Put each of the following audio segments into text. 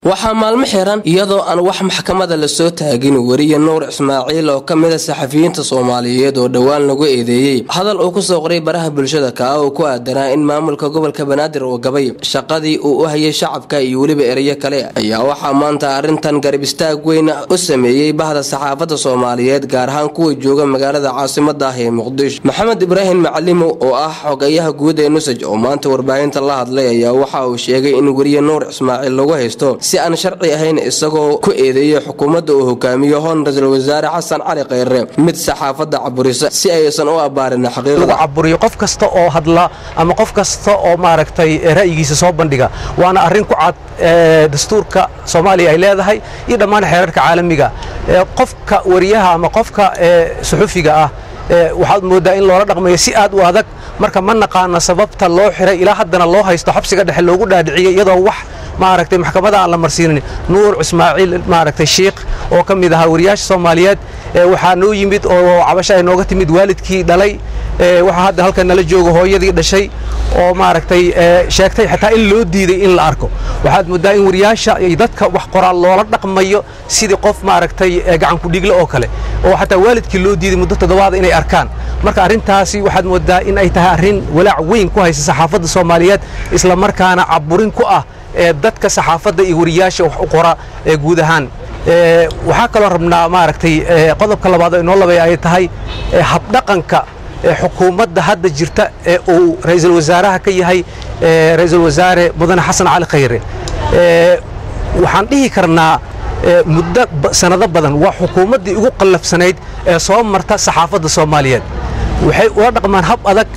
waxaa maalmo xiran iyadoo aan wax maxkamada lasoo taagin weriye nuur ismaaciil oo ka mida saxafiyiinta soomaaliyeed oo dhowaan lagu eedeeyey hadal uu kusoo qoray baraha bulshada kaa oo ku aadanaa in maamulka gobolka banaadir uu gabay shaqadii uu u hayay shacabka iyo weliba ereyo kale ayaa waxaa maanta arrintan garab istaag weyn u sameeyey bahda saxaafadda soomaaliyeed gaar ahaan kuwa jooga magaalada caasimada ah ee muqdisho maxamed ibraahim macalimo oo ah xogayaha guud ee nusaj oo maanta warbaahinta la hadlay ayaa waxa uu sheegay in weriye nuur ismaaciil lagu haysto si aan sharci ahayn isagoo ku eedeeyay xukuumadda uu hogaamiyo hoon ra-iisul wasaare xasan cali kheyre mid saxaafadda caburisa si aysan u abaarin xaqiiqda caburiyo qof kasta oo hadla ama qof kasta oo maaragtay ra'yigiisa soo bandhiga waana arrin ku cad dastuurka soomaaliya ay leedahay iyo dhammaan xeerarka caalamiga qofka wariyaha ama qofka suxufiga ah waxaad mooddaa in loola dhaqmayo si aad u adag marka ma naqaana sababta loo xiray ilaa haddana loo haysto xabsiga dhexe loogu dhaadhiciyey iyadoo wax maaragtay maxkamada aan la marsiinin nuur ismaaciil maaragtay shiikh oo ka mid ahaa wariyaasha soomaaliyeed waxaa noo yimid oo cabasho ay nooga timid waalidkii dhalay waxaa hadda halkan nala jooga hooyadii dhashay oo maaragtay sheegtay xataa in loo diiday in la arko waxaad mooddaa in wariyaasha iyo dadka wax qoraal loola dhaqmayo sidii qof maaragtay gacankudhigle oo kale oo xataa waalidkii loo diiday muddo toddobaada inay arkaan marka arrintaasi waxaad mooddaa in ay tahay arrin walaac weyn ku haysa saxaafadda soomaaliyeed isla markaana caburin ku ah ee dadka saxaafadda iyo wariyaasha wax u qora ee guud ahaan waxaa kaloo rabnaa maaragtay qodobka labaad oo inoo labay ay tahay habdhaqanka xukuumadda hadda jirta ee uu ra'iisul wasaaraha ka yahay ra'iisul wasaare mudane xasan cali khayre waxaan dhihi karnaa muddo sanado badan waa xukuumaddii ugu qallafsanayd ee soo marta saxaafadda soomaaliyeed waxay ula dhaqmaan hab adag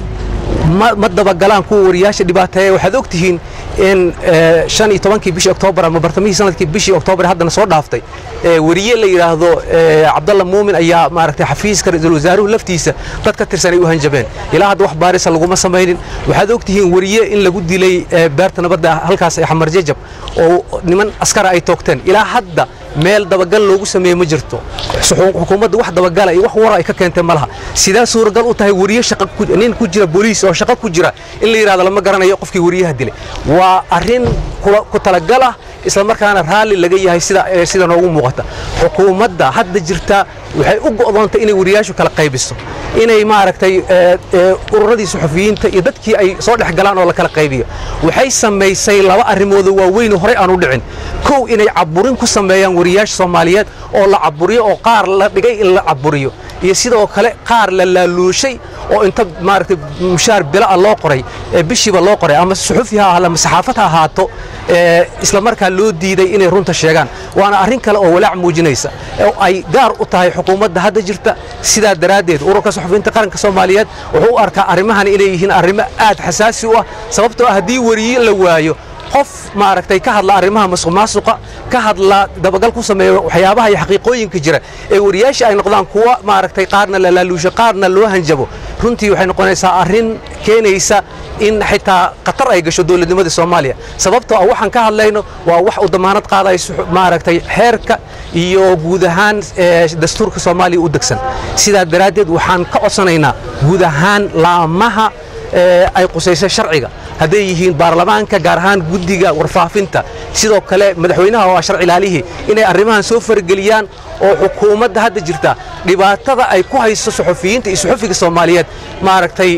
ma dabagalaan kuwa wariyaasha dhibaateeya waxaad og tihiin in shan iyo tobankii bishii oktoobar ama bartamihii sanadkii bishii oktoobar haddana soo dhaaftay weriye la yidhaahdo cabdalla muumin ayaa maaragtay xafiiska ra-iisul wasaaruhu laftiisa dad ka tirsan ay u hanjabeen ilaa hadda wax baarisa laguma samaynin waxaad og tihiin weriye in lagu dilay beerta nabadda halkaas ee xamar jajab oo niman askara ay toogteen ilaa hadda meel dabagal loogu sameeye ma jirto xukuumadda wax dabagala iyo wax wara ay ka keentee ma laha sidaa suuragal u tahay weriye nin ku jira booliis oo shaqo ku jira in la yidhahdo lama garanayo qofkii weriyaha dilay waa arrin ku talagal ah isla markaana raalli laga yahay sida noogu muuqata xukuumadda hadda jirta waxay u go'doontay inay wariyaashu kala qaybiso inay maaragtay ururadii suxufiyiinta iyo dadkii ay soo dhex galaan oo la kala qaybiyo waxay samaysay laba arrimoodoo waaweyn oo horey aan u dhicin kow inay caburin ku sameeyaan wariyaasha soomaaliyeed oo la caburiyo oo qaar la dhigay in la caburiyo iyo sidoo kale qaar la laaluushay oo inta maaragtay mushaar bila'a loo qoray bishiiba loo qoray ama suxufi ha ahaato ama saxaafad ha ahaato isla markaa loo diiday inay runta sheegaan waana arrin kale oo walaac muujinaysa oo ay gaar u tahay xukuumadda hadda jirta sidaa daraaddeed ururka suxufiyiinta qaranka soomaaliyeed wuxuu u arkaa arrimahan inay yihiin arrimo aad xasaasi u ah sababtoo ah haddii weriye la waayo qof maaragtay ka hadla arrimaha masuq maasuqa ka hadla dabagal ku sameeya waxyaabaha iyo xaqiiqooyinka jira ee wariyaasha ay noqdaan kuwa maaragtay qaarna la laaluusho qaarna loo hanjabo runtii waxay noqonaysaa arrin keenaysa in xitaa khatar ay gasho dowladnimadii soomaaliya sababtoo ah waxaan ka hadlayno waa wax uu damaanad qaadayo maaragtay xeerka iyo guud ahaan dastuurka soomaaliya u degsan sidaa daraaddeed waxaan ka codsanaynaa guud ahaan laamaha ay qusayso sharciga hadday yihiin baarlamaanka gaar ahaan guddiga warfaafinta sidoo kale madaxweynaha waa sharci ilaalihii inay arrimahan soo farageliyaan oo xukuumadda hadda jirta dhibaatada ay ku hayso suxufiyiinta iyo suxufiga soomaaliyeed maaragtay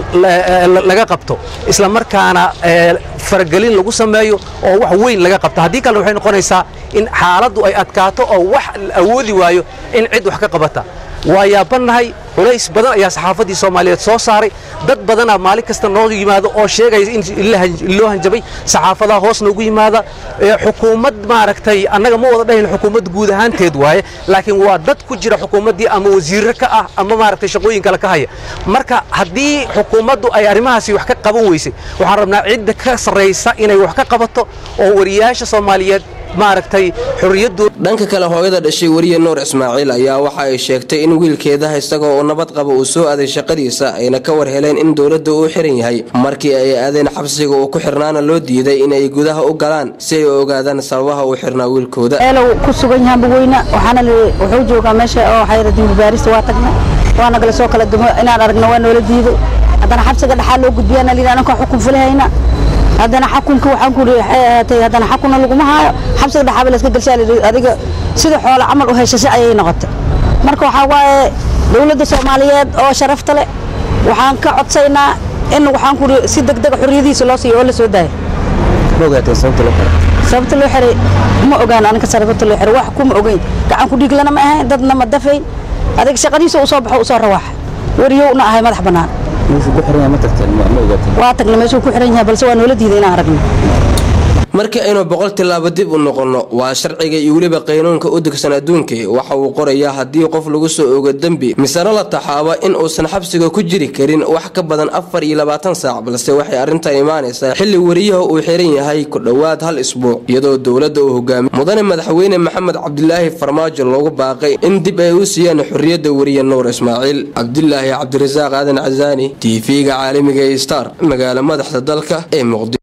laga qabto isla markaana faragelin lagu sameeyo oo wax weyn laga qabto haddii kalena waxay noqonaysaa in xaaladdu ay adkaato oo wax la awoodi waayo in cid wax ka qabata waa yaabannahay culays badan ayaa saxaafaddii soomaaliyeed soo saaray dad badanaa maalin kasta noo yimaado oo sheegaya in loo hanjabay saxaafadaha hoos noogu yimaada xukuumad maaragtay annaga ma wada dhahayn xukuumad guud ahaanteed waaye laakiin waa dad ku jira xukuumaddii ama wasiirro ka ah ama maaragtay shaqooyin kale ka haya marka haddii xukuumaddu ay arrimahaasi wax ka qaban weysay waxaan rabnaa cidda ka sarraysa inay wax ka qabato oo wariyaasha soomaaliyeed maaragtay xorriyaddu dhanka kale hooyada dhashay weriye nuur ismaaciil ayaa waxa ay sheegtay in wiilkeedaha isagoo uu nabad qaba uu soo aaday shaqadiisa ayna ka war heleen in dowladda uu xiran yahay markii ay aadeen xabsiga uu ku xirnaana loo diiday inay gudaha u galaan si ay u ogaadaan sababaha uu xirnaa wiilkooda eelo ku sugan yahaan bugweyne waxaana wuxuu joogaa meesha oo xayra dimbibaarista waa tagnay waana gala soo kala dumo inaan aragna waa noola diiday haddana xabsiga dhexaa loo gudbiyaana lihi ananka xukun fulahayna haddana xakunka waxaan ku waxay ahaatay haddana xakunna laguma haayo xabsiga dhaxaaba layska gelshaa layidhi adiga sida xoolo camal u heshashay ayay noqotay marka waxaa waaye dowladda soomaaliyeed oo sharafta leh waxaan ka codsaynaa in waxaan ku si degdega xorriyadiisa loo siiyo oo la soo daayo ma ogaateen sababta loo xiray sababta loo xiray ma ogaan aniga sababta loo xiray wax kuma ogeyn gacan ku dhiiglana ma ahayn dadna ma dafayn adiga shaqadiisa uu soo baxo uu soo rawaaxa wariyowna ahay madax bannaan meeshuu ku xiran yahay ma tagteen ma ogaateen waa tagna meeshuu ku xiran yahay balse waa noola diiday inaan aragno markii aynu boqol tillaabo dib u noqonno waa sharciga iyo weliba qaynuunka u degsan adduunka waxa uu qorayaa haddii qof lagu soo ogo dembi misena la taxaabo in uusan xabsiga ku jiri karin wax ka badan afar iyo labaatan saac balse waxay arrintan imaanaysaa xilli wariyaha uu xiran yahay ku dhowaad hal isbuuc iyadoo dowladda uu hogaamiy mudane madaxweyne maxamed cabdilaahi farmaajo loogu baaqay in dib ay u siiyaan xorriyadda wariye nuur ismaaciil cabdilaahi cabdirasaaq aadan casaani tv-ga caalamiga ee star magaalo madaxda dalka ee muqdisho